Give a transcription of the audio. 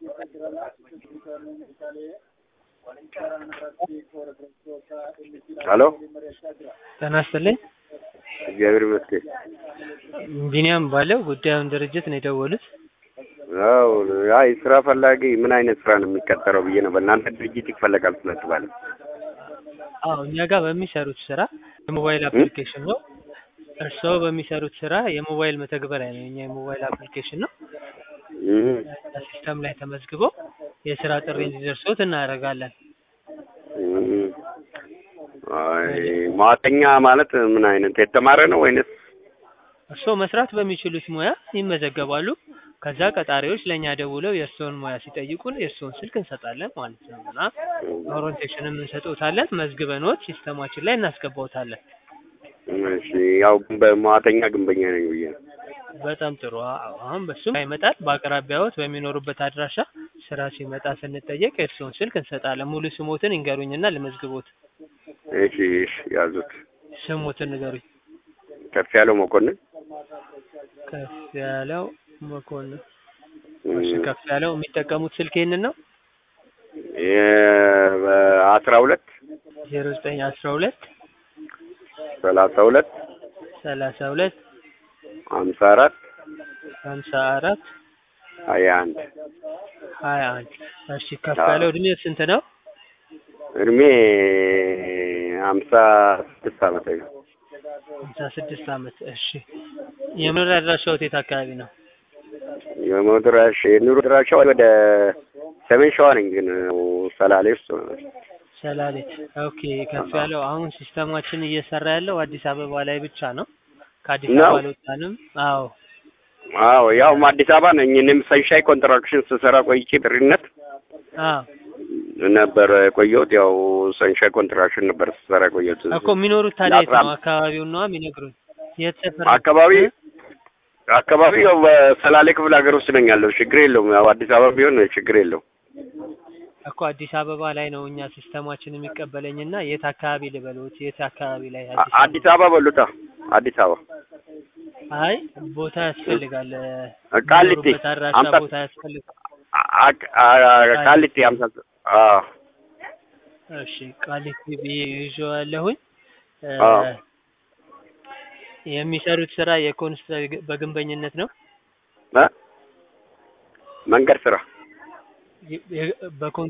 ሄሎ ጤና ይስጥልኝ። እግዚአብሔር ይመስገን። ቢኒያም ባለው ጉዳዩን ድርጅት ነው የደወሉት። አዎ አይ ስራ ፈላጊ ምን አይነት ስራ ነው የሚቀጠረው ብዬ ነው። በእናንተ ድርጅት ይፈለጋል ስለተባለ አዎ እኛ ጋር በሚሰሩት ስራ የሞባይል አፕሊኬሽን ነው። እርስዎ በሚሰሩት ስራ የሞባይል መተግበሪያ ነው። የኛ የሞባይል አፕሊኬሽን ነው። እህ ሲስተም ላይ ተመዝግበው የስራ ጥሪ እንዲደርሶት እናደርጋለን። እህ አይ መዋተኛ ማለት ምን አይነት የተማረ ነው ወይንስ እርስዎ መስራት በሚችሉት ሙያ ይመዘገባሉ። ከዛ ቀጣሪዎች ለእኛ ደውለው የእርስዎን ሙያ ሲጠይቁን የእርስዎን ስልክ እንሰጣለን ማለት ነው እና ኦሪንቴሽንም እንሰጥዎታለን። መዝግበንዎት ሲስተማችን ላይ እናስገባዎታለን። እሺ ያው በመዋተኛ ግንበኛ ነኝ ብዬ ነው። በጣም ጥሩ። አዎ፣ አሁን በሱም ይመጣል። በአቅራቢያዎት በሚኖሩበት አድራሻ ስራ ሲመጣ ስንጠየቅ የእርስዎን ስልክ እንሰጣለን። ሙሉ ስሞትን ይንገሩኝና ልመዝግቦት። እሺ እሺ ያዙት። ስሞትን ንገሩኝ። ከፍ ያለው መኮንን ከፍ ያለው መኮንን። እሺ ከፍ ያለው የሚጠቀሙት ስልክ ይሄንን ነው? አስራ ሁለት ዜሮ ዘጠኝ አስራ ሁለት ሰላሳ ሁለት ሰላሳ ሁለት ሀምሳ አራት ሀምሳ አራት ሀያ አንድ ሀያ አንድ እሺ ከፍ ያለው እድሜ ስንት ነው? እድሜ ሀምሳ ስድስት ዓመት ነው። ሀምሳ ስድስት ዓመት እሺ የመኖሪያ አድራሻዎት የት አካባቢ ነው? የመድራሽ የኑሮ ድራሻው ወደ ሰሜን ሸዋ ነኝ፣ ግን ሰላሌ ውስጥ ነው። ሰላሌ ኦኬ ከፍ ያለው አሁን ሲስተማችን እየሰራ ያለው አዲስ አበባ ላይ ብቻ ነው። ከአዲስ ነው? አበባ አልወጣንም። አዎ አዎ ያው አዲስ አበባ ነኝ። እኔም ሰንሻይ ኮንትራክሽን ስሰራ ቆይቼ ጥሪነት አዎ ነበር የቆየሁት። ያው ሰንሻይ ኮንትራክሽን ነበር ስሰራ ቆየሁት። እኮ የሚኖሩት ታዲያ የት ለአስራ ነው? አካባቢውን ነዋ የሚነግሩኝ። የት ሰፈር? አካባቢ አካባቢ ያው በሰላሌ ክፍለ ሀገር ውስጥ ነኝ ያለው። ችግር የለውም። ያው አዲስ አበባ ቢሆን ችግር የለውም። እኮ አዲስ አበባ ላይ ነው እኛ ሲስተማችን የሚቀበለኝና የት አካባቢ ልበሉት? የት አካባቢ ላይ አ- አዲስ አበባ በሉታ አዲስ አበባ አይ ቦታ ያስፈልጋል። ቃሊቲ የሚኖሩበት አድራሻ አምሳ- ቦታ ያስፈልጋል። አ- አ- ቃሊቲ ሀምሳ አዎ እሺ ቃሊቲ ብዬ ይዤዋለሁኝ። እ፣ አዎ። የሚሰሩት ስራ የኮንስትራ በግንበኝነት ነው። እ? መንገድ ስራ የ- የ- በኮን